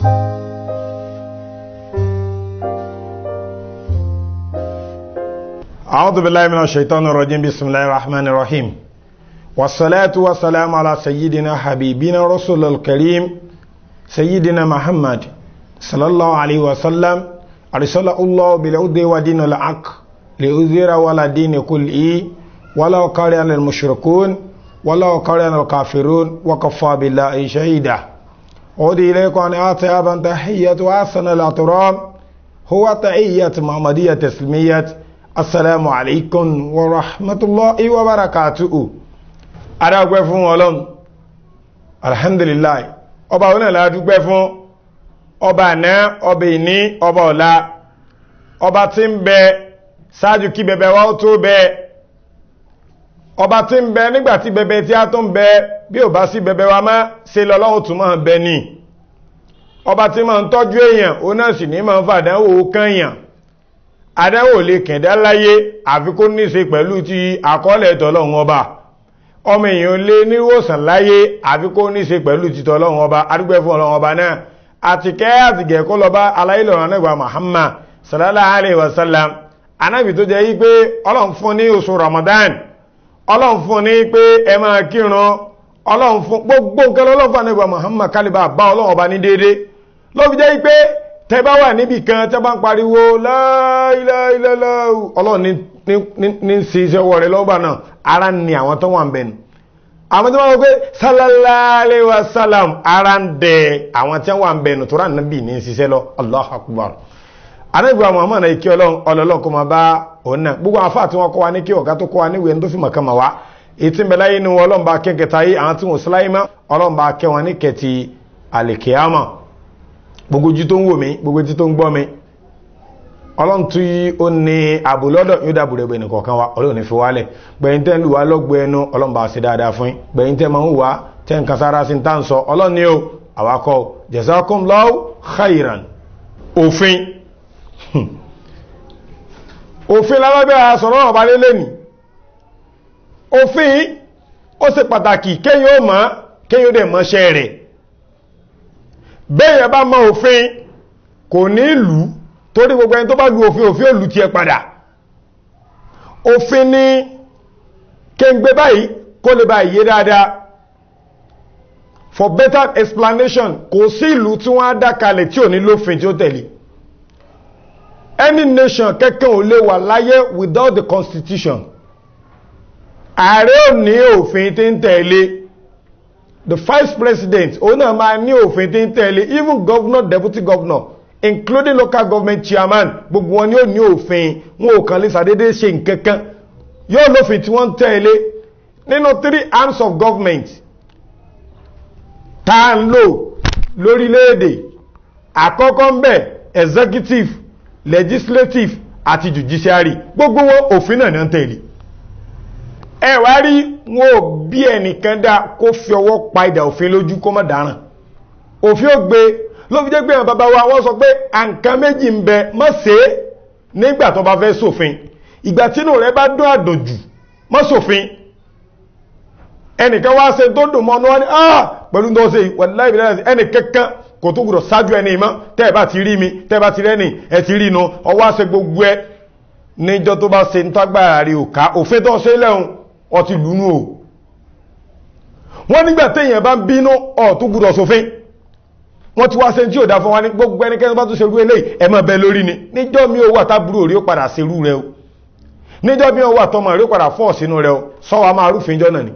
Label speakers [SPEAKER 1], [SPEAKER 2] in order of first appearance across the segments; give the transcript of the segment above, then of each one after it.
[SPEAKER 1] أعوذ بالله من الشيطان الرجيم بسم الله الرحمن الرحيم والصلاة والسلام على سيدنا حبيبنا رسول الكريم سيدنا محمد صلى الله عليه وسلم أرسل الله بالهدى ودين الحق ليظهر على دين كله ولو كره المشركون ولو كره الكافرون وكفى بالله شهيدا أودي إليكم أن آتي أبا تحية وأحسن الأطرام هو تحية محمدية تسليمية assalamu alaikum wa rahmatullahi wa barakatuhu adágbẹ́ fún ọlọ́run alhamdulillah ọba òun náà dúpẹ́ fún ọba àná ọba ìní ọba ọ̀la ọba tí ń bẹ ṣáájú kí bẹbẹ wá ó tó bẹ ọba tí ń bẹ nígbàtí bẹbẹ tí a tó ń bẹ bí ò bá sí bẹbẹ wa má ṣe lọ́lọ́run tún máa bẹ ní ọba tí máa ń tọ́jú èèyàn ó náà sì ní máa ń fàdánwò kányàn adáwò lè kẹ̀dá láyé àfi kó ní ṣe pẹ̀lú ti àkọọ́lẹ̀ tọ́lọ́run ọba ọmọ èèyàn lè níwòsàn láyé àfi kó ní ṣe pẹ̀lú ti tọ́lọ́run ọba adúgbẹ́ fún ọlọ́run ọba náà àtìkẹ́ àtìgẹ̀ kó lọ bá aláìlọ́run anábà Muhammad sallallahu alaihi wasallam anábì tó jẹ́ yí pé ọlọ́run fún ní oṣù Ramadan ọlọ́run fún ní pé ẹ máa kírun ọlọ́run fún gbogbo nǹkan ọlọ́run fún anábà Muhammad kálíbà bá ọlọ́run ọba ní déédé ló fi jẹ́ yí pé tẹ́bá wà níbì kan tẹ́bá ń pariwo la ilaha illallah ọlọ́run ní sí iṣẹ́ ọwọ́ rẹ̀ lọ́gbà náà ara ní àwọn tó wà ń bẹ̀nu àwọn tó wọ́n pé sallallahu alaihi wasallam ara ń dẹ àwọn tí wà ń bẹ̀nu tó rà níbì ní ṣiṣẹ́ lọ Allahu akbar anábìwá Muhammad ikí ọlọ́run kó máa bá òun náà gbogbo àwọn afáà tí wọ́n kọ́ wa ní kí ọ̀gá tó kọ́ wa níwèé tó fi mọ̀ kan mà wá ètí mbẹ láyé ni wọn ọlọ́run bá kẹ́ kẹta yìí àwọn tí wọ́n síláyé mọ́ ọlọ́run bá kẹ́ wọn ní kẹtì àlèkèámọ̀ gbogbo ojú tó ń wò mí gbogbo etí tó ń gbọ́ mi ọlọ́run tí ó ní ààbò lọ́dọ̀ yóò dáàbò rẹ̀ gbẹ̀nì kọ̀ọ̀kan wa ọlọ́run ní fi wálẹ̀ gbẹ̀yìn tẹ́ ń lù wá lọ́gbọ̀ ẹnu ọlọ́run bá ṣe dáadáa fún yín gbẹ̀yìn tẹ́ máa ń wá tẹ́ ń kasára sí tá ń sọ ọlọ́run ní o àwakọ̀ jazakumullahu khairan òfin òfin lábẹ́ àsọ̀rọ̀ ọ̀bá lélẹ̀ ní òfin ó ṣe pàtàkì kéyìn ó mọ̀ kéyìn ó dẹ̀ mọ́ṣẹ́ rẹ̀ bẹ́yẹ̀ bá mọ òfin kò ní ìlú torí gbogbo ẹni tó bá lu òfin òfin òlù ti ẹ padà òfin ní kéǹgbé báyìí kó lè bá ìyé dáadáa for better explanation kò sí ìlú tí wọ́n á dákalẹ̀ tí ò ní lófin tí ó tẹ̀lé any nation kẹ́kẹ́ ò lè wà láyé without the constitution ààrẹ ò ní òfin tí ń tẹ̀lé the vice president òun náà máa ní òfin tí ń tẹ̀lé even governor deputy governor including local government chairman gbogbo wọn ni ó ní òfin wọn ò kàn lè sàdédé ṣe nǹkankan yóò lófin tí wọ́n ń tẹ̀lé nínú three arms of government tá à ń lò lórílẹ̀‐èdè àkọ́kọ́ ń bẹ̀ executive legislative àti judiciary gbogbo wọn òfin náà ní ń tẹ̀lé ẹ wá rí wọn ò bí ẹnìkan dá kó fi ọwọ́ pa ìdà òfin lójú kó má dáràn òfin ó gbé ló fi jẹ́ pé àwọn bàbá wa wọ́n sọ pé àǹkan méjì ń bẹ má ṣe é nígbà tó bá fẹ́ ṣòfin ìgbà tínú rẹ bá dún àdòjù má ṣòfin ẹnìkan wá ṣe tó dùn mọ́ ọ́nà ní ah pẹ̀lú tó ṣe wàláhì ìbílẹ̀ ẹnì kankan kò tó gbọdọ̀ ṣáájú ẹni mọ́ tẹ́ ẹ bá ti rí mi tẹ́ ẹ bá ti rẹ́ni ẹ ti rí inú ọwọ́ àṣẹ gbogbo ẹ níjọ́ tó bá ṣe ń tágbára rí òká òfin tó ṣe lẹ́hùn ọtí lúnú o wọ́n nígbà téèyàn bá ń bínú ọ̀tún gbúdọ̀ sófin wọ́n ti wá ṣe tí ò dá fún wa ní gbogbo ẹnikẹ́ni bá tún ṣerú eléyìí ẹ má bẹ lórí ni níjọ́ mi ò wà tábúrò rí ó padà ṣerú rẹ o níjọ́ mi ò wà tọmọ rí ó padà fọ́ sínú rẹ o sọ́wọ́ máa rúfin jọ́ náà ni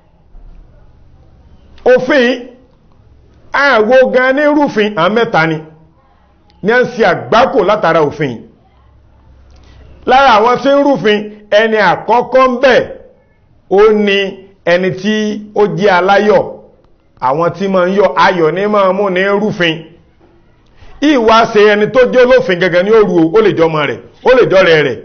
[SPEAKER 1] òfin àwo gan ní rúfin àwọn mẹ́ta ni ní à ń ṣe àgbákò látara òfin lára àwọn tí ń rúfin ẹni àkọ́kọ́ ń bẹ̀ ó ní ẹni tí ó jẹ́ aláyọ̀ àwọn tí ma ń yọ ayọ̀ ní máa mú ní rúfin ìwà ṣe ẹni tó jẹ́ olófin gẹ́gẹ́ ní òru ó lè jọmọ rẹ̀ ó lè jọ́rẹ̀ rẹ̀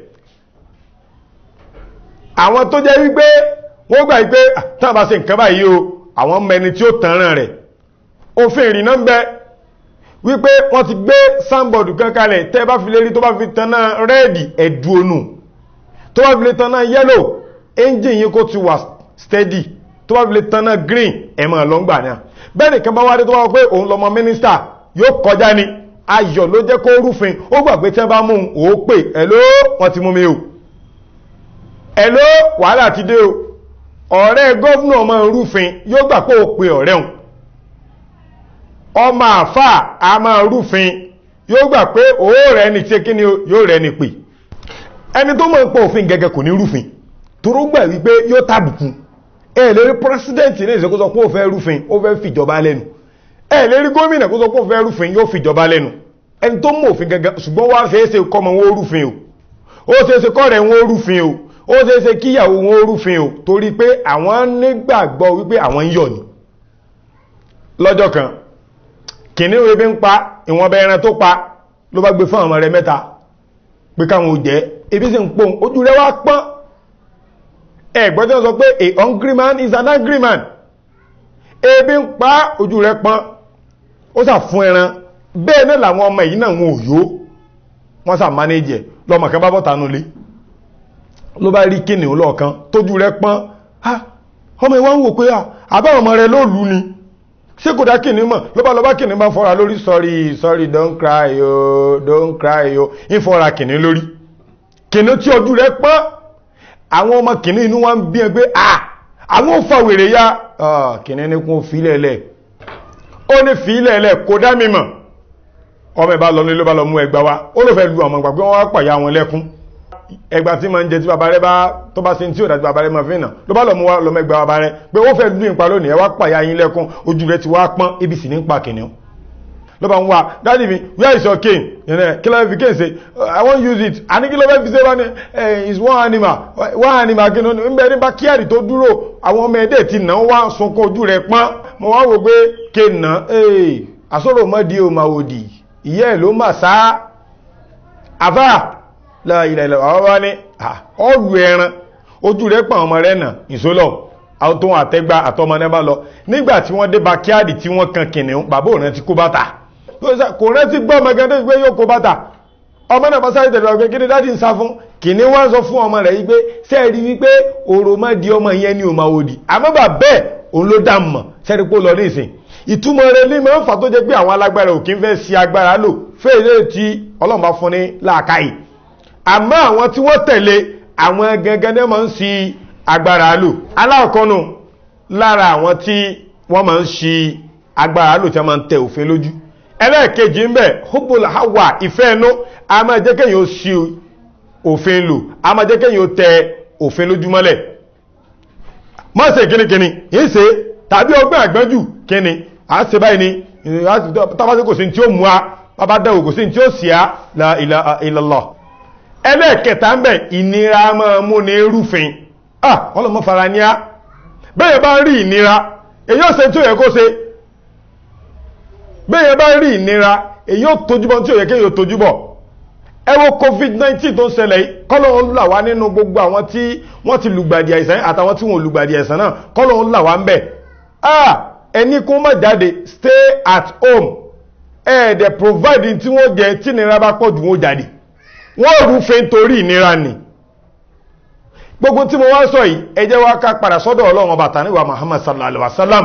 [SPEAKER 1] àwọn tó jẹ́ wípé wọ́n gbà wípé tán bá ṣe nǹkan báyìí o àwọn mẹni tí ó tànràn rẹ̀ òfin ìrìnà ń bẹ wípé wọ́n ti gbé sáńbọ̀dù kan kalẹ̀ tẹ́ bá fi lè rí tó bá fi tanná rẹ́ẹ̀dì ẹ̀dù onù tó bá fi lè tanná yẹ́lò engine yìí kó ti wà steady tó bá fi lè tanná green ẹ̀mọ̀ lọ́ngbà náà bẹ́ẹ̀ nìkan bá wádé tó wá pé òun lọmọ mínísítà yóò kọjá ni ayọ̀ ló jẹ́ kó rúfin ó gbà pé tí wọ́n bá mú un ó pè ẹ̀ló wọ́n ti mú mi o ẹ̀ló wàhálà ti dé o ọ̀rẹ́ gọ́vnà ọmọ rúfin yóò gbà pé ó pe ọ̀rẹ́ òun ọmọ àfà a máa rúfin yóò gbà pé òó rẹ̀ ni tí kí ni yóò rẹ̀ ni pè ẹni tó mọ̀ ń pọ̀ òfin gẹ́gẹ́ kò ní rúfin toró gbà wípé yóò tàbùkù ẹ lè rí pírẹsidẹ́ǹtì ní ìṣẹ́kó sọ pé ó fẹ́ rúfin ó fẹ́ fìjọba lẹ́nu ẹ lè rí gómìnà kó sọ pé ó fẹ́ rúfin yóò fìjọba lẹ́nu ẹni tó mọ̀ òfin gẹ́gẹ́ ṣùgbọ́n wá ṣeéṣe kọ́mọ wọn ó rúfin o ó ṣeéṣe kọ́rẹ̀ wọn ó rúfin o ó ṣeéṣe kíyàwó wọn ó rúfin o torí pé àwọn nígbàgbọ́ wípé àwọn ń yọ̀ ni lọ́jọ́ kan kìnní ebi ń pa ìwọ̀nba ẹran tó pa ló bá gbé fún àwọn rẹ̀ mẹ́ta pé káwọn ò jẹ́ ebi sì ń pòun ojú rẹ̀ wá pọ́n ẹ̀gbọ́n tí wọ́n sọ pé a hungry man is an angry man ebi ń pa ojú rẹ̀ pọ́n ó sà fún ẹran bẹ́ẹ̀ náà làwọn ọmọ yìí náà wọn ò yó wọ́n sà mánéjì ẹ̀ lọ́mọ kan bá bọ́ tanú lé ló bá rí kìnìún lọ́ọ̀kan tójú rẹ̀ pọ́n ọmọ ìwọ́n ń wò pé àbáwọn ọmọ rẹ̀ ló lù ni ṣé kò dá kìnìún mọ̀ ló bá lọ bá kìnìún bá fọ́ra lórí sorry sorry don't cry o don't cry o ń fọ́ra kìnìún lórí kìnìún tí ojú rẹ̀ pọ́n àwọn ọmọ kìnìún inú wọn bí ẹ pé à àwọn ò fa wèrè ya kìnìún ní kún fílẹ̀lẹ̀ ó ní fílẹ̀lẹ̀ kò dá mi mọ̀ ọmọ ìbá lọ ní ló bá lọ mú ẹgbà wá ó ló fẹ́ lu ọmọ ìgbà pé wọ́n wá pàyà wọn lẹ́kún ẹgbà tí ma ń jẹ tí bàbá rẹ bá tó bá ṣe tí ò dá tí bàbá rẹ ma fi nà ló bá lọ mú wá lọmọ ẹgbà bàbá rẹ pé wọ́n fẹ́ lu ìpa lónìí ẹ wá pàyà yín lẹ́kún ojú rẹ ti wá pọ́n ibi sì ní pa kìnìún ló bá ń wá dáàdì mi where is your cane yẹnẹ kí ló fi cane ṣe i wan use it àní kí ló fẹ́ fi ṣe wá ní is one animal one animal kí ló ní ń bẹ ní bákíyàrí tó dúró àwọn ọmọ ẹdẹ ti nà wá sunkún ojú rẹ pọ́n mo wá wò pé kéènà àsọ̀rọ̀ mọ́dí o máa wò dì ìyá ẹ̀ ló mà sá àfà ilẹ̀ ilẹ̀ àwọn wá ní ọ̀lù ẹran ojú rẹ̀ pọ̀ ọmọ rẹ̀ nà ìsólọ̀ tó wọn àtẹ́gbà àtọmọ náà bá lọ nígbà tí wọ́n dé backyard tí wọ́n kan kìnìún bàbá òun ti kó bàtà kò rántí gbọ́ ọmọ gan tó gbé yóò kó bàtà ọmọ náà bá sáré tẹ̀lé ọgbẹ́ kí ni dáàdì ń sá fún kìnìún wá ń sọ fún ọmọ rẹ̀ yí pé sẹ́ẹ̀rí wípé òrò má di ọmọ yẹn ní òmà òdì àmọ́ bà bẹ́ẹ̀ òun ló dá mọ̀ sẹ́ẹ̀rí pé ó lọ ní ìsìn ìtumọ̀ rẹ̀ ní máa ń fà tó jẹ́ pé àwọn alágbára òkín fẹ́ sí agbára lò fẹ́ẹ̀rẹ́ tí ọlọ́run bá fún ní làákàyè àmọ́ àwọn tí wọ́n tẹ̀lé àwọn gẹ́gẹ́ ní máa ń sí agbára lò aláàkọ́nù lára àwọn tí wọ́n máa ń sí agbára lò tí wọ́n máa ń tẹ òfin lójú ẹlẹ́ẹ̀kejì ń bẹ hubul hawa ìfẹ́ ẹnu a máa jẹ́ kéèyàn ó sí òfin lò a máa jẹ́ kéèyàn ó tẹ òfin lójú mọ́lẹ̀ má ṣe kínníkínní yìí ṣe tàbí ọgbẹ́ àgbẹ́jù kínní a ṣe báyìí ni tàbátí kò sí tí ó mú a bàbá dáwò kò sí tí ó sì á la ilaha illallah ẹlẹ́ẹ̀kẹta ń bẹ̀ ìnira máa mú ní rúfin ah wọ́n lọ mọ́ fara ní á bẹ́ẹ̀ bá rí ìnira èyí ó ṣe tí ó yẹ kó ṣe bẹ́ẹ̀ bá rí ìnira èyí ó tójúbọ̀ tí ó yẹ kéyìí ó tójúbọ̀ ẹ wo covid-19 tó ń ṣẹlẹ̀ kọ́lọ́hún là wá nínú gbogbo àwọn tí wọ́n ti lùgbàdì àìsàn àtàwọn tí wọ́n lùgbàdì àìsàn náà kọ́lọ́hún là wá ń bẹ̀ ah ẹni kó má jáde stay at home ẹ̀ẹ́dẹ̀ provide tí wọ́n jẹ tí ìnira bá pọ̀ jù wọ́n jáde wọ́n rúfin nítorí ìnira ni gbogbo tí mo wá sọ yìí ẹ jẹ́ wá ká padà sọ́dọ̀ ọlọ́run ọba tàníwá Muhammad sallallahu alaihi wasallam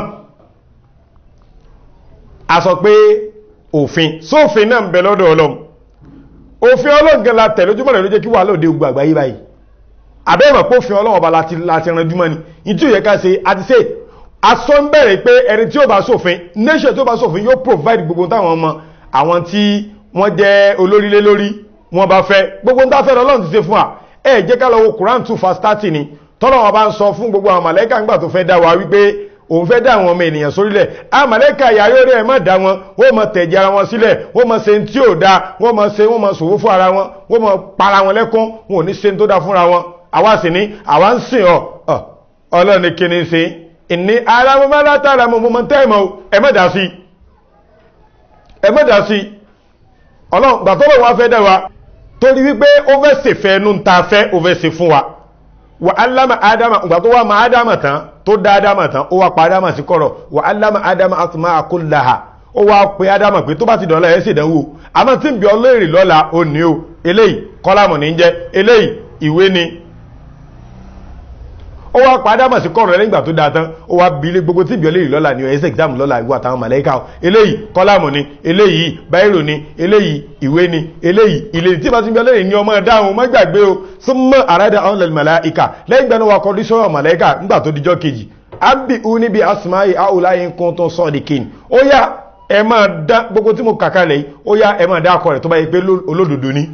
[SPEAKER 1] a sọ pé òfin sófin náà ń bẹ lọ́dọ̀ ọlọ́run òfin ọlọ́run gan la tẹ̀ lójúmọ́ rẹ̀ ló jẹ́ kí wà lóde gbogbo àgbáyé báyìí àbẹ́rẹ̀ pé òfin ọlọ́run ọba láti ranjúmọ́ ni ìtí ò yẹ ká ṣe àti ṣe asọ ń bẹ̀rẹ̀ pé ẹni tí ó bá ṣòfin nation tó bá ṣòfin yóò provide gbogbo táwọn ọmọ àwọn tí wọ́n jẹ́ olórílé lórí wọ́n bá fẹ́ gbogbo ń dáfẹ́ ọlọ́run ti ṣe fún wa ẹ jẹ́ ká lọ wo Quran two verse thirty ni tọ́lọ́ wọn bá ń sọ fún gbogbo àwọn màlẹ́kà ńgbà tó fẹ́ dá wa wípé òun fẹ́ dá àwọn ọmọ ènìyàn sórílẹ̀ àwọn màlẹ́kà ìyá yóò rí ẹ̀ má dá wọn wọ́n mọ tẹ̀jẹ̀ ara wọn sílẹ̀ wọ́n mọ ṣe tí ò da wọ́n mọ ṣe wọ́n mọ ṣòwò fún ara wọn wọ́n mọ para wọn lẹ́kún wọn ò ní ṣe tó da fúnra wọn àwa sì ní àwa ń sìn ọ ọlọ́run ní kíni ṣe ìní ara mo máa látara mo mo tẹ́ ìmọ̀ ẹ má dá sí ẹ má dá sí ọlọ́run gbàtọ́lọ́ wa fẹ́ dá wa torí wípé ó fẹ́ ṣèfẹ́ ẹnu ta fẹ́ ó fẹ́ ṣe fún wa wà aláma adama ìgbà tó wà má adama tán tó dá adama tán ó wá pa adama sí kọ̀rọ̀ wà aláma adama asma kullaha ó wá pe adama pé tó bá ti dọ̀la ẹ̀ sì dánwò àmọ́ tí ń bí ọlọ́rìn lọ́la ó ní o eléyìí kọ́lámù ní jẹ́ eléyìí ìwé ni ó wá padà mọ̀ sí kọ̀rọ̀ lẹ́yìn ìgbà tó dáa tán ó wá bí ilé gbogbo tí ìbí ọlẹ́yìn lọ́la ni ẹ̀sẹ̀ exam lọ́la ìwọ àtàwọn màláíkà eléyìí kọ́lámù ni eléyìí báírò ni eléyìí ìwé ni eléyìí ilé tí bá ti bí ọlẹ́yìn ní ọmọ dáhùn má gbàgbé o súnmọ́ àrádà àwọn lẹ́nu màláíkà lẹ́yìn ìgbà náà wà kọ́ dísọ́rọ̀ màláíkà nígbà tó dijọ́ kejì ábì ú níbi asùmáyì áwùláyé kún tó sọ́ọ̀dìkìn ó yá ẹ máa dá gbogbo tí mo kàkà lẹ̀ ó yá ẹ máa dá akọ rẹ̀ tó bá yẹ pé olódodo ni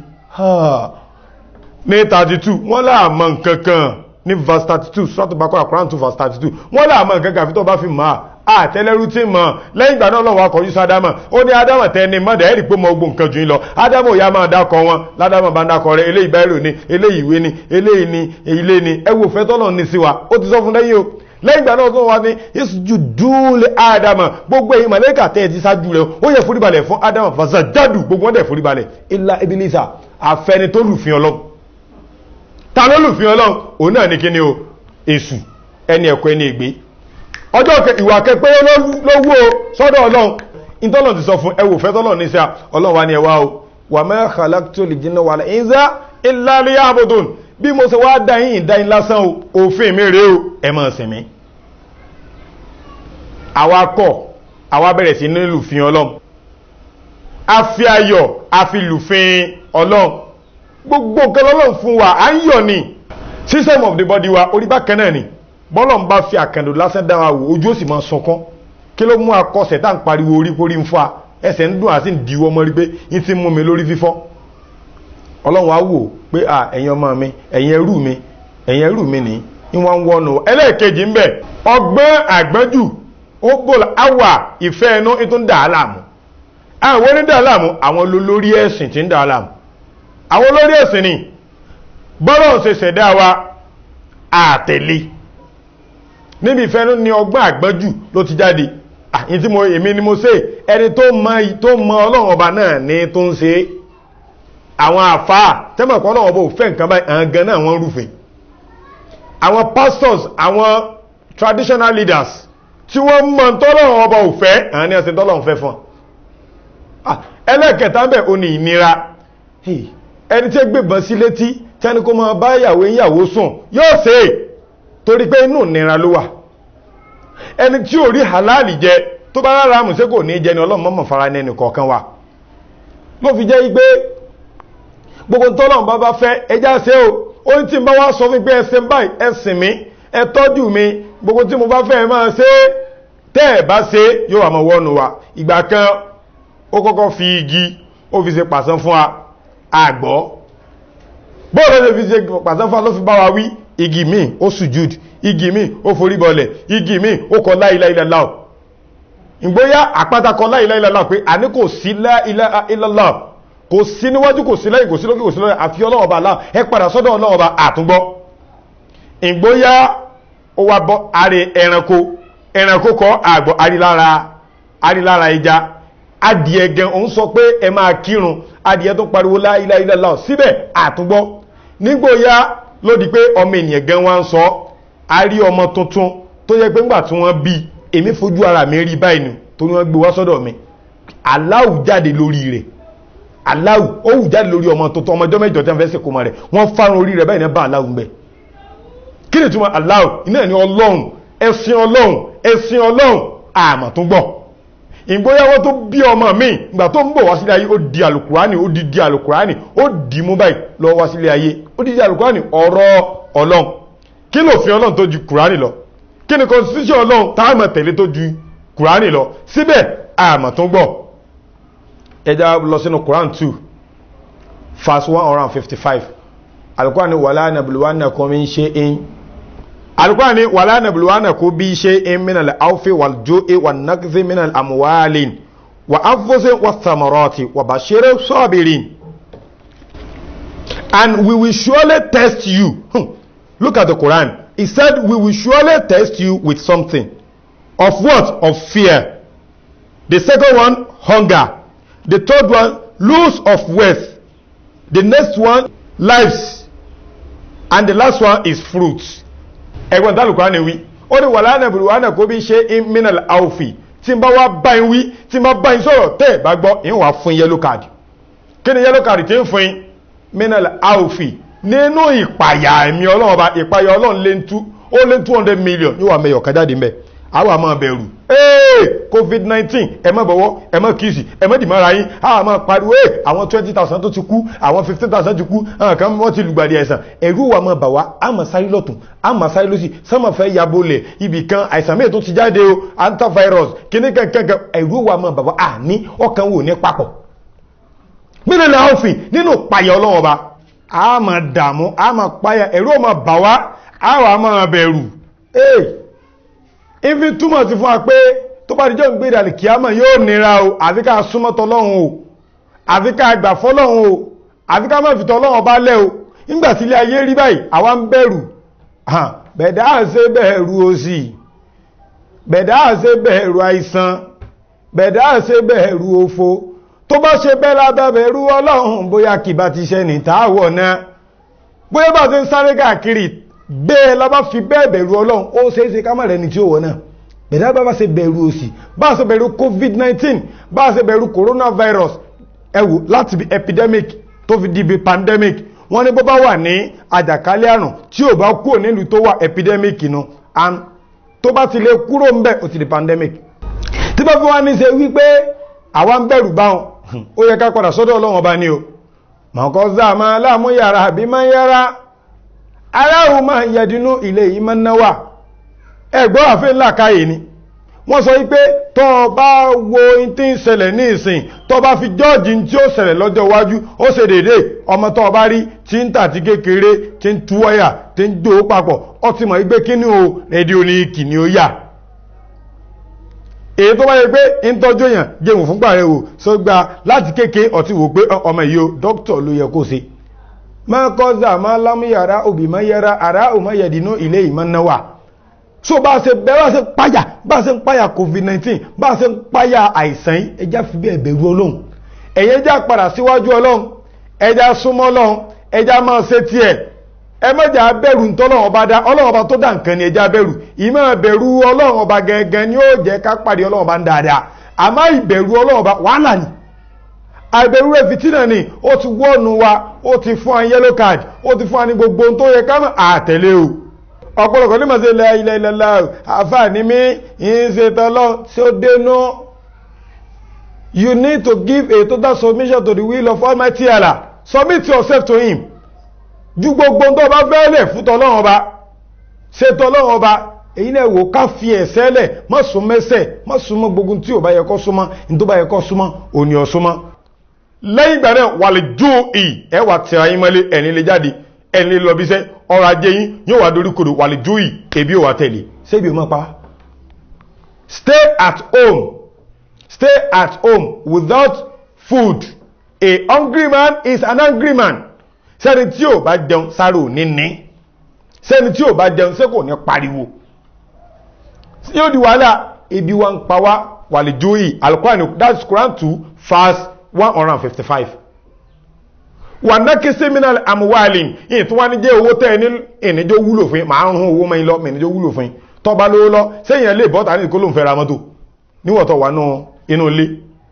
[SPEAKER 1] ní 32 wọ́n láàmọ́ nkankan ní verse 32 sọ́tọ̀ bá kọ́ àkùrán tó verse 32 wọ́n láàmọ́ nkankan fi tó bá fi máa àtẹ́lẹ́rú tí mọ̀ lẹ́yìn ìgbà náà lọ́wọ́ akọ̀jú sí ádámà ó ní ádámà tẹni mọ́dà ẹ̀rì pé mọ ogun nǹkan jù lọ ádámà ò yá máa dákọ wọn ládámà bá ń dákọ rẹ eléyìí báírò ni eléyìí ìwé ni eléyìí ni ilé ni ẹ wò fẹ́ tọ́lọ̀ ní sí wa ó ti sọ fún lẹ́yìn o lẹ́yìn ìgbà náà tó wá ní yéṣu dúlé ádámà gbogbo èyí màlẹ́kà tẹ́ ẹ ti ṣáájú rẹ ó yẹ foríbalẹ̀ fún ádámà fàṣà jádù gbogbo wọn dẹ̀ foríbalẹ̀ ilá ibilisa àfẹni tó lùfin ọlọ́run ta ló lùfin ọlọ́run òun náà ní kíni o èṣù ẹni ẹ̀kọ́ ẹni ègbé ọjọ́ ìwà kẹpẹ́ lówó sọ́dọ̀ ọlọ́run ìtọ́lọ̀ ti sọ fún ẹwò fẹ́ tọ́lọ̀ ní sá ọlọ́run wa ni ẹwà o wà ma khalaqtul jinna wal insa illa liya'budun bí mo ṣe wá dá yín ìdá yín lásán o òfin mi rèé o ẹ máa sìn mí àwa kọ̀ àwa bẹ̀rẹ̀ sí ní lùfin ọlọ́run a fi ayọ̀ a fi lùfin ọlọ́run gbogbo nǹkan lọ́lọ́run fún wa à ń yọ̀ ni system of the body wa orí bákan náà ni bọ́lọ̀ ń bá fi àkàndò lásán dára wò ojú ó sì máa sọkán kí ló mú akọsẹ̀ tá ń pariwo orí kórí ń fa ẹsẹ̀ ń dùn àti ń diwọ́ mọ́ rí pé ń ti mú mi lórí fífọ́ ọlọ́run á wò pé à ẹ̀yin ọmọ mi ẹ̀yin ẹrú mi ẹ̀yin ẹrú mi ní ń wá ń wọ́nu ẹlẹ́ẹ̀kejì ń bẹ̀ ọgbọ́n àgbọ́njù ó bò áwà ìfẹ́ ẹnu tó ń dà á láàmú àwọn onídà á láàmú àwọn olórí ẹ̀sìn tí ń dà á láàmú àwọn olórí ẹ̀sìn ni bọ́lọ̀ ṣe ṣẹ̀dá wa àtẹ̀lé níbi ìfẹ́nú ni ọgbọ́n àgbọ́jù ló ti jáde àyí tí mo èmi ni mo ṣe ẹni tó mọ tó mọ ọlọ́run ọba náà ní tó ń ṣe àwọn àfáà tẹ́mọ̀kọ́ ọlọ́run ọba ò fẹ́ nǹkan báyìí àwọn gan náà wọ́n rúfin àwọn pastors àwọn traditional leaders tí wọ́n mọ tọ́lọ́run ọba ò fẹ́ àwọn ní ọ̀sẹ̀ tọ́lọ́run fẹ́ fún ẹlẹ́kẹta bẹ̀ ò ní ìnira ẹni tí ó gbébọn sí létí tẹ́ni kó máa bá ìyàwó ìyàwó sùn yóò ṣe é torí pé inú nira ló wà ẹni tí ò rí halali jẹ tó bá rárá mùsẹ́ kò ní jẹ ni ọlọ́run mọ́mọ̀ fara ní ẹnìkọ̀ọ̀kan wa ló fi jẹ́ pé gbogbo tọ́lọ́run bá bá fẹ́ ẹjá ṣe o ó ní tí n bá wá sọ fún pé ẹsẹ̀ báyìí ẹsìn mi ẹ tọ́jú mi gbogbo tí mo bá fẹ́ máa ṣe tẹ́ ẹ̀ bá ṣe yóò wà mọ́ wọ́nu wa ìgbà kan ó kọ́kọ́ fi igi ó fi ṣe pàṣán fún wa àgbọ́ bóòlù lè fi ṣe pàṣán fún wa ló fi bá wa wí igi mi ó sùjúd igi mi ó forí bọlẹ̀ igi mi ó kọ láìláìláà ìgbóyá àpáta kọ láìláìláà pé àní kò sí láìláìláà kò sí níwájú kò sí lẹ́yìn kò sí lókè kò sí lókè àfi ọlọ́wọ́ bá láà ẹ padà sọ́dọ̀ ọlọ́wọ́ bá àtúngbọ́ ìgbóyá ó wá bọ́ àrẹ ẹranko ẹranko kọ àgbọ̀ àrílára àrílára ẹja adìẹ gan òun sọ pé ẹ máa kírun adìẹ tó pariwo láìláìláà síbẹ̀ àtúngbọ́ nígbóyá ló di pé ọmọ ènìyàn gan wá ń sọ a rí ọmọ tuntun tó yẹ pé ńgbà tí wọ́n bí èmi fojú ara mi rí báyìí nù tó ní wọ́n gbé wá sọ́dọ̀ mi aláwù jáde lórí rẹ̀ aláwù ó wù jáde lórí ọmọ tuntun ọmọjọ́ mẹ́jọ tí wọ́n fẹ́ sèkó mọ́ rẹ̀ wọ́n fárun orí rẹ̀ báyìí ní bá aláwù ń bẹ̀ kí ni túmọ̀ aláwù iná ní ọlọ́run ẹ̀sìn ọlọ́run ẹ̀sìn ọlọ́run àmọ̀ tó gbọ́ ìgbóyàwó tó bí ọmọ mi ìgbà tó ń bọ̀ wá sílé ayé ó di alukurani ó di di alukurani ó di mú báyìí lọ wá sílé ayé ó di di alukurani ọ̀rọ̀ ọlọ́run kí ló fi ọlọ́run tó ju kurani lọ kí ni constitution ọlọ́run táàmà tẹ̀lé tó ju kurani lọ síbẹ̀ àmà tó gbọ́ ẹja lọ sínú quran 2 verse 155 alukurani wàlá nàbìlúwánà kan mi ń ṣe in alkwani wala nabluwanakum bi shay'in min al-awfi wal-ju'i wan-nakthi min al-amwali wa anfusin wath-thamarati wa bashir sabirin and we will surely test you hmm. look at the quran he said we will surely test you with something of what of fear the second one hunger the third one loss of wealth the next one lives and the last one is fruits ẹgbọ́n tálùkọ́ ní wí ó ní wàlá nàbìrì wà náà kó bí ṣe ìmìnàlì àwòfì tí n bá wá báyìí wí tí n bá báyìí sọ̀rọ̀ tẹ́ ẹ̀ bá gbọ́ ìyẹn wà fún yellow card kí ni yellow card tí ń fún yín mìnàlì àwòfì nínú ìpàyà ẹ̀mí ọlọ́run ọba ìpàyà ọlọ́run lé ń tú ó lé two hundred million yóò wà mẹ́yọ̀ kájáde mbẹ́ àwọn àmọ́ bẹ̀rù ee covid nineteen ẹ má bọ̀wọ́ ẹ má kìsì ẹ má dìmọ́ra yín àwọn àmọ́ pariwo ee àwọn twenty thousand tó ti kú àwọn fifteen thousand ti kú àwọn kan wọ́n ti lùgbàdì àìsàn ẹ̀rú wa máa bà wá àmọ́ sáré lọ́tún àmọ́ sáré lọ́sì sọ́mọ̀ fẹ́ ya bolẹ̀ ibì kan àìsàn mẹ́ẹ̀ tó ti jáde o antivirus kíní kankan ẹ̀rú wa máa bà wá àní ọkàn wò ní papọ̀ nínú ilẹ̀ ọ̀fìn nínú payà ọlọ́wọ́ ba àmọ́ dààmú àmọ́ payà ẹ̀rú ọmọ bà wá àwọn àmọ́ bẹ̀rù ee ifi túmọ̀ sí fún wa pé tó bá dijọ́ ń gbé ìdàlì kíámà yóò nira o àfi ká súnmọ́ tọlọ́run o àfi ká gbà fọlọ́run o àfi ká má fi tọlọ́run ọba lẹ́ o nígbà tí ilé ayé rí báyìí àwa ń bẹ̀rù bẹ̀dá àṣẹ bẹ̀rù òṣì bẹ̀dá àṣẹ bẹ̀rù àìsàn bẹ̀dá àṣẹ bẹ̀rù òfo tó bá ṣe bẹ́ẹ̀ lábẹ́ bẹ̀rù ọlọ́run bóyá kì bá ti ṣe ní tààwọ̀ náà bóyá bá ti ń sáré káàkiri bẹ́ẹ̀ la bá fi bẹ́ẹ̀ bẹ̀rù ọlọ́run ó ṣeé ṣe ká má rẹ̀ ní tí ó wọ̀ náà bẹ̀dá bá bá ṣe bẹ̀rù òsì bá ṣe bẹ̀rù covid-19 bá ṣe bẹ̀rù coronavirus ẹwù láti bí epidemic tó fi di bí pandemic wọ́n ní bó bá wà ní àjàkálẹ̀ àrùn tí ò bá kúrò nílùú tó wà epidemic nu and tó bá ti lè kúrò ń bẹ̀ ó ti di pandemic tí bá fi wá ní ṣe wípé àwa ń bẹ̀rù báwọn ó yẹ ká padà sọ́dọ̀ ọlọ́run ọba ní o mọ̀kọ́ zá máa láàmú yàrá àbí máa yára aráhùn máa yẹdínú ilé yìí máa náwà ẹgbọ́n àfẹ́ ńlá káyè ni wọ́n sọ wípé tọ́ bá wo in tí ń ṣẹlẹ̀ ní ìsìn tọ́ bá fi jọ́ọ̀jì tí ó ṣẹlẹ̀ lọ́jọ́ iwájú ó ṣe dédé ọmọ tọ́ bá rí tí ń tàti kékeré tí ń tú wáyà tí ń dò papọ̀ ó ti mọ̀ wípé kí ni o rédíò ní kì ní ó yà èyí tó bá yẹ pé ń tọ́jú èèyàn jẹun fúngbà rẹ̀ wò só gba láti kéke ọtí wò pé ọmọ yìí o dókítà ló yẹ kó ṣe máa kọ́ zà máa lámú yàrá òbí máa yẹra àrá òmá yẹ̀dínú ilé ìmọ̀ náà wà so bá ṣe bẹ́ẹ̀ bá ṣe páyà bá ṣe ń páyà covid-19 bá ṣe ń páyà àìsàn yìí ẹjá fi bẹ́ẹ̀ bẹ̀rù ọlọ́run ẹ̀yẹ́ já padà síwájú ọlọ́run ẹjá súnmọ́ ọlọ́run ẹjá máa ṣe tiẹ̀ ẹ mọ̀jà bẹ̀rù ntọ́lọ́run ọba dá ọlọ́run ọba tó dá nǹkan ni ẹjá bẹ̀rù ìmọ̀ bẹ̀rù ọlọ́run ọba gẹ́gẹ́ ni ó jẹ́ ká pàdé ọlọ́run ọba ń dáadáa àmọ́ ìbẹ̀rù ọlọ́run ọba wàhálà ni àìbẹ̀rù rẹ̀ fìtínà ni ó ti wọ́ọ̀nù wa ó ti fún wa yellow card ó ti fún wa ní gbogbo ohun tó yẹ ká mọ̀ àtẹ̀lé o ọ̀pọ̀lọpọ̀ ní màá ilẹ̀ ilẹ̀ ilẹ̀ àfààní mi yìí ṣe tọ́lọ́ tí ó dénú you need to give a total submission to the will of Almighty Allah submit yourself to him ju gbogbo tó bá fẹ́ lẹ̀ fún tọ́lọ́run ọba ṣe tọ́lọ́run ọba èyí náà wò ká fi ẹ̀sẹ̀ lẹ̀ má sún mẹ́sẹ̀ má sún mọ́ gbogbo tí ò bá yẹ kó súnmọ́ ní tó bá yẹ kó súnmọ́ òní ọ̀ súnmọ́ lẹ́yìn ìgbà náà wà lè jó ì ẹ wà tẹ̀ ayé mọ́lé ẹ̀ní lè jáde ẹ̀ní lè lọ bí sẹ́ ọrọ̀ ajé yín yóò wà dorí kodò wà lè jó ì ebi ò wà tẹ̀lé ṣébi ò mọ́ pa stay at home stay at home without food a hungry man is an angry man sẹ́ni tí ò bá jẹun sáré ò ní ní sẹ́ni tí ò bá jẹun sẹ́ kò ní pariwo yóò di wàhálà ebi wa ń pa wá wà lè jó ì alukurani that's Quran two verse one hundred and fifty-five wà nákè seminal amuwalin yìí tí wọ́n ní jẹ́ owó tẹ́ ẹ ní ìníjọ́ wúlò fún yín màá ń hún owó mọ́ yín lọ ìníjọ́ wúlò fún yín tọ́ba lówó lọ sẹ́yìn ẹ̀ lè bọ́ta ní ìkóló ń fẹ́ ra mọ́tò níwọ̀tọ̀ wà nù inú ilé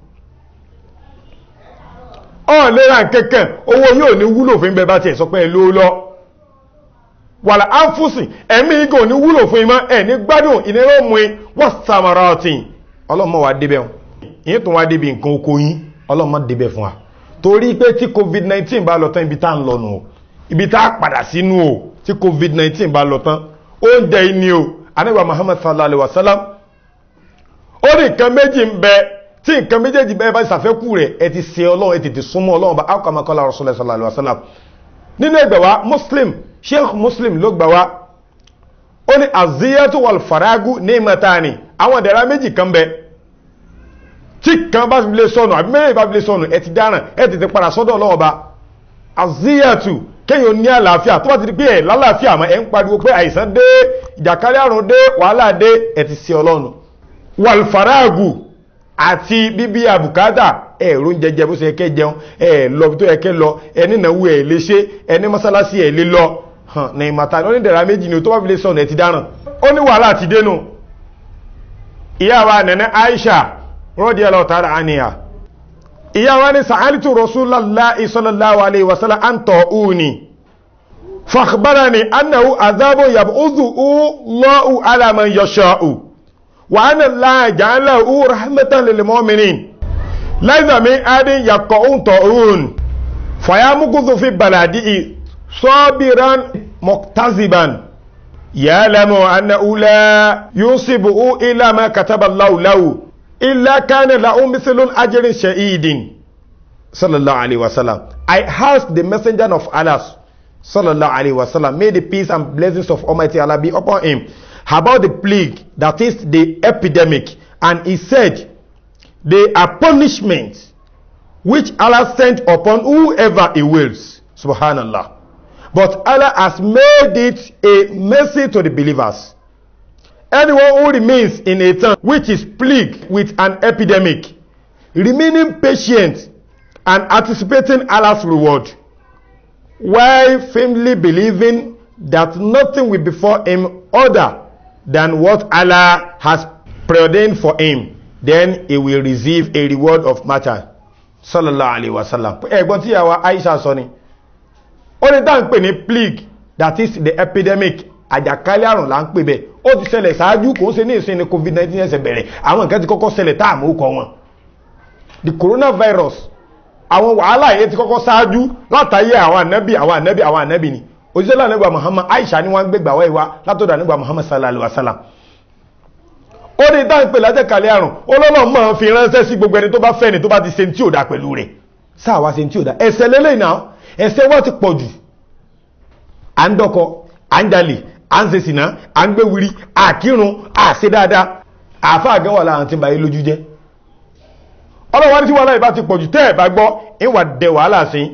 [SPEAKER 1] ọ̀ lera kẹ̀kẹ́ owó yóò ní wúlò fún bẹ́ẹ̀ bá tiẹ̀ sọ pé ẹ lówó lọ wàlà áfúsì ẹ̀mí igò ní wúlò fún imá ẹ̀ ní gbádùn ìnira mú i wọ́n sàmàrà ọ̀tìn ọlọ́mọ wa débẹ̀ wọn ìyẹn tó wá débi nǹkan oko yín ọlọ́mọ débẹ̀ fún wa torí pé tí covid-19 bá lọ tán ibi tá ń lọ nù o ibi tá a padà sínú o tí covid-19 bá lọ tán oúnjẹ yìí ni o anábà Muhammad sallallahu alayhi wa sallam ó ní nǹkan méjì ń bẹ tí nǹkan méjèèjì bẹ́ẹ̀ bá ṣàfẹ́kù rẹ̀ ẹ ti ṣe ọlọ́run ẹ tètè súnmọ́ ọlọ́run bá ákàmọ́kọ́lá rasulullah sallallahu alayhi wa sallam nínú ẹgbẹ̀ wa muslim sheikh muslim ló gbà wá ó ní aziyatu wal faragu ní mẹ́tàní àwọn ìdẹ̀ra méjì kan bẹ tí kan bá fi lè sọnù àbí mẹ́rin bá fi lè sọnù ẹ ti dáràn ẹ tètè padà sọ́dọ̀ ọlọ́run bá aziyatu kéèyàn ní àlàáfíà tó bá ti di pé ẹ lálàáfíà mọ́ ẹ ń pariwo pé àìsàn dé ìjàkálẹ̀ àrùn dé wàhálà dé ẹ ti ṣe ọlọ́run wal faragu àti bíbí àbùkátà ẹ̀rọ ń jẹjẹ bó ṣe ẹkẹ́ jẹun ẹ̀ lọ tó ẹkẹ́ lọ ẹni ìnáwó ẹ̀ lè ṣe ẹni mọ́sálásí ẹ̀ lè lọ hàn ní ìmọ̀ta ní onídẹ̀ra méjì ni tó bá fi lè sọ̀nà ẹ̀ ti dáràn ó ní wàhálà ti dénú ìyá wa nẹ̀nẹ́ Aisha radiyallahu ta'ala anha ìyá wa ní sa'alitu Rasulullahi sallallahu alaihi wasallam an ta'uni فأخبرني أنه عذاب يبعثه الله على من يشاء وأن الله جعله رحمة للمؤمنين ليس من أحد يقعون طاعون فيمكث في بلده صابرا مكتذبا يعلم أنه لا يصيبه إلا ما كتب الله له إلا كان له مثل أجر شهيد صلى الله عليه وسلم I asked the messenger of Allah sallallahu alaihi wasallam may the peace and blessings of almighty allah be upon him about the plague that is the epidemic and he said they are punishments which allah sent upon whoever he wills subhanallah but allah has made it a mercy to the believers anyone who remains in a town which is plagued with an epidemic remaining patient and anticipating allah's reward while firmly believing that nothing will befall him other than what Allah has preordained for him, then he will receive a reward of matter. Sallallahu alayhi wa sallam. Ẹgbọ́n tí yàwá Aisha sọ ni. Ó ní tá ń pè ní plague that is the epidemic àjàkálẹ̀ àrùn là ń pè bẹ́ẹ̀. Ó ti ṣẹlẹ̀ ṣáájú kò ń ṣe ní ìsìn ní COVID-19 ẹsẹ̀ bẹ̀rẹ̀. Àwọn nǹkan ti kọ́kọ́ ṣẹlẹ̀ tá àmú kọ wọn. The coronavirus àwọn wàhálà yẹn ti kọ́kọ́ sáájú látàyé àwọn ànábì àwọn ànábì àwọn ànábì ni òjíṣẹ́lá nígbà Muhammad Aisha ni wọ́n gbégbà wá ìwá látọ̀dọ̀ nígbà Muhammad sallallahu alaihi wasallam ó ní ìdáhùn pé látẹ̀kálẹ̀ àrùn olóòlò mọ̀ fi ránṣẹ́ sí gbogbo ẹni tó bá fẹ́ ni tó bá ti ṣe tí ò dá pẹ̀lú rẹ̀ sáàwá ṣe tí ò dá ẹ̀ṣẹ̀ lélẹ̀ náà ẹ̀ṣẹ̀ wọ́n ti pọ̀ jù à ń dọ́kọ à ń jalè à ń ṣe sìnà à ń gbé wiri àkírun àṣe dáadáa àáfàá gẹ́wà láàrín tí ń ba yé lójú jẹ́ ọlọ́wọ́ ní tí wọ́n láì bá ti pọ̀jù tẹ́ ẹ̀ bá gbọ́ ìwà dẹ̀ wàhálà sí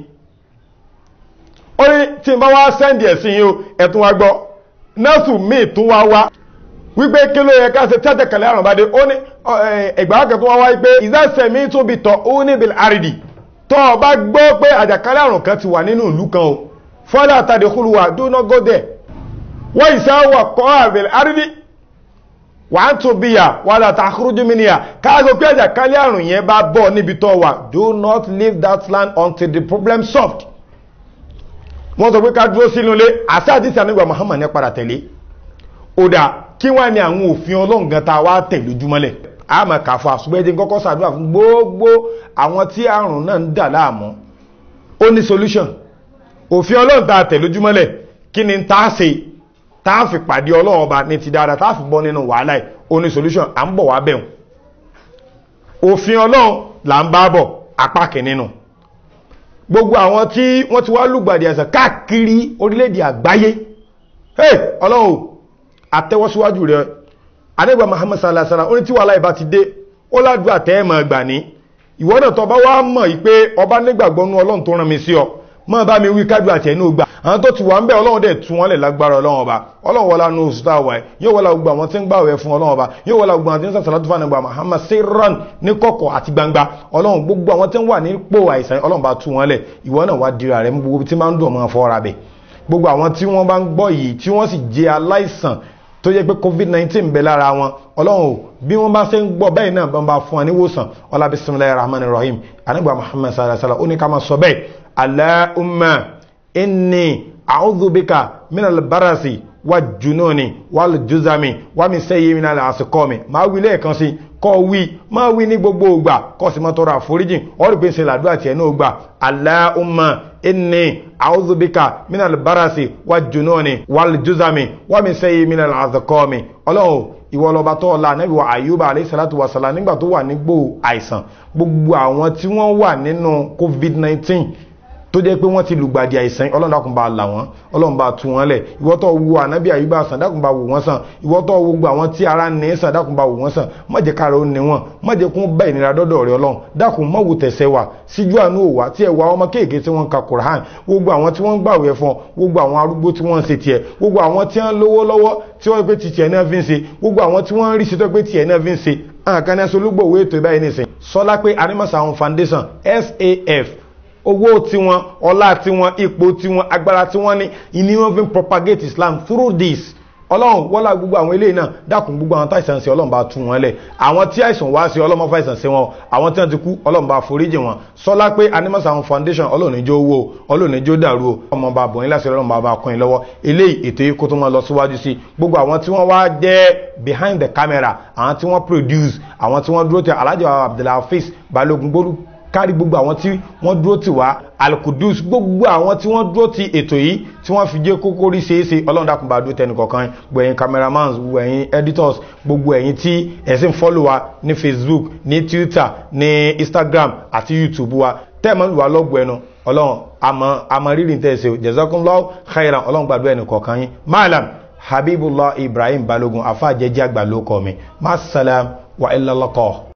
[SPEAKER 1] ó ní tí n bá wá sẹ́ndì ẹ̀sìn yìí ẹ̀tún wa gbọ́ nọ́ọ̀sù míì tún wá wá wípé kí ló yẹ ká ṣe tẹ́tẹ̀ kẹlẹ́ àrùn bá dé ó ní ẹgbàá tún wá wá pé ìzẹ́sẹ̀ mi tún bi tọ̀ ó ní bil àrídì tọ́ ọ bá gbọ́ pé àjàkálẹ̀ àrùn kan ti wà nínú ìlú kan o fọ́lá àtàdé kúlùwà do not go there wọ́n ìṣàwọ̀ kọ́ àbẹ̀lẹ̀ àrídì wà á tún bíyà wà láta àkúrújú mi níyà káàkó pé àjàkálẹ̀ àrùn yẹn bá bọ̀ níbi tó wà do not leave that land until the problem solved wọ́n sọ pé ká dúró sínú ilé àṣà àdìsí ànígbà Muhammad ní padà tẹ̀lé òdà kí wá ní àwọn òfin ọlọ́run gan ta wá tẹ̀ lójúmọ́lẹ̀ a máa kà fún àṣùgbẹ́jẹ́ kọ́kọ́ sàdúrà fún gbogbo àwọn tí àrùn náà ń dà láàmú ó ní solution òfin ọlọ́run ta tẹ̀ lójúmọ́lẹ̀ kí ni tá a ṣe tá a fi pàdé ọlọ́run ọba ní ti dáadáa tá a fi bọ́ nínú wàhálà ẹ̀ ó ní solution à ń bọ̀ wá bẹ̀rùn òfin ọlọ́run là ń bá bọ̀ apá kìnnínú gbogbo àwọn tí wọ́n ti wá lùgbàdì àìsàn káàkiri orílẹ̀-èdè àgbáyé hey ọlọ́run àtẹ́wọ́síwájú rẹ̀ adégbà Muhammad sallallahu alaihi wasallam ó ní tí wàhálà ìbá ti dé ó ládùú àtẹ́ẹ̀mọ̀ gbà ní ìwọ náà tó bá wá mọ̀ yìí pé ọba nígbàgbọ́nú ọlọ́run tó rán mi sí ọ mọ́ bá mi wí kájú àti ẹ̀nú gbà àwọn tó ti wà ń bẹ̀ ọlọ́run dẹ̀ tún wọ́n lẹ̀ lágbára ọlọ́run ọba ọlọ́run wọlá ní oṣù táwà ẹ̀ yóò wọlá gbogbo àwọn tí ń gbàwẹ̀ fún ọlọ́run ọba yóò wọlá gbogbo àwọn tí ń sàṣàlá tó fà nígbà Muhammad sirran ní kọ̀kọ̀ àti gbangba ọlọ́run gbogbo àwọn tí ń wà nípò àìsàn ọlọ́run bá tún wọ́n lẹ̀ ìwọ náà wá dira rẹ̀ gbogbo tí máa ń dùn ọmọ fọ́ra bẹ̀ gbogbo àwọn tí wọ́n bá ń gbọ́ yìí tí wọ́n sì jẹ́ aláìsàn tó jẹ́ pé covid-19 bẹ lára wọn ọlọ́run bí wọ́n bá ṣe ń gbọ́ bẹ́ẹ̀ náà bá ń bá fún wa níwòsàn ọlá bismillahir rahmanir rahim anigba muhammad sallallahu alaihi wasallam ó ní ká máa sọ bẹ́ẹ̀ allahumma inni a'udhu bika minal barasi wa jununi wal juzami wa min sayyi minal asqami máa wí lẹ́ẹ̀kan sí kọ́ wí máa wí ní gbogbo ìgbà kọ́ sí máa tọrọ àforíjìn ọ̀rọ̀ pé ń ṣe làdúrà tiẹ̀ náà gbà allahumma inni a'udhu bika minal barasi wa jununi wal juzami wa min sayyi minal asqami ọlọ́run ìwọ lọba tó ọlá anábì wa àyùbá alayhi salatu wa salam nígbà tó wà nígbò àìsàn gbogbo àwọn tí wọ́n wà nínú covid-19 tó jẹ́ pé wọ́n ti lùgbàdì àìsàn ọlọ́run dákun bá là wọ́n ọlọ́run bá tú wọn lẹ̀ ìwọ tó wo ànábì àyùbá sàn dákun bá wò wọ́n sàn ìwọ tó wo gbogbo àwọn tí ara ní sàn dákun bá wò wọ́n sàn má jẹ́ kára ó ní wọn má jẹ́ kún bá ìnira dọ́dọ̀ rẹ ọlọ́run dákun má wò tẹ̀sẹ̀ wà síjú àánú òwà tí ẹ̀ wá ọmọ kéèké tí wọ́n ń ka Qur'an gbogbo àwọn tí wọ́n ń gbàwẹ̀ fún gbogbo àwọn arúgbó tí wọ́n ń ṣe tiẹ̀ gbogbo àwọn tí wọ́n lówó lọ́wọ́ tí wọ́n pé ti tiẹ̀ náà fi ń ṣe gbogbo àwọn tí wọ́n ń rí sí tó pé tiẹ̀ náà fi ń ṣe àkàn ní aṣolúgbò owó ètò ìbáyìí nìsín sọlá pé Animasound Foundation SAF owó tiwọn ọlá tiwọn ipò tiwọn agbára tiwọn ní ìní wọn fi propagate Islam through this ọlọ́run wọ́lá gbogbo àwọn eléyìí náà dákun gbogbo àwọn táìsàn sí ọlọ́run bá tú wọn lẹ̀ àwọn tí àìsàn wá sí ọlọ́run fàìsàn sí wọn àwọn tí wọ́n ti kú ọlọ́run bá foríjì wọn sọlá pé animasan foundation ọlọ́run níjó owó ọlọ́run níjó dàrú o ọmọ bá bọ̀ yín láti ọlọ́run bá bá kọ́ yín lọ́wọ́ eléyìí ètò yìí kó tó máa lọ síwájú sí gbogbo àwọn tí wọ́n wá jẹ́ behind the camera àwọn tí wọ́n produce àwọn tí wọ́n dúró tẹ alhaji abdulhafiz balógun gbólú kárí gbogbo àwọn tí wọ́n dúró tì wá alkudus gbogbo àwọn tí wọ́n dúró ti ètò yìí tí wọ́n fi jẹ́ kókó rí ṣeéṣe ọlọ́run dákun bá dúró tẹnu kọ̀ọ̀kan gbogbo ẹ̀yin cameramans gbogbo ẹ̀yin editors gbogbo ẹ̀yin tí ẹ̀sìn follow wa ní facebook ní twitter ní instagram àti youtube wa tẹ́ẹ̀mọ́ ìwà lọ́gbọ̀ ẹnu ọlọ́run àmọ́ àmọ́ rírì ń tẹ̀sẹ̀ jazakumullahu khairan ọlọ́run gbàdúrà ẹnu kọ̀ọ̀kan yín maalam habibullah ibrahim balogun afa jẹjẹ àgbà ló kọ mi masalam wa illallah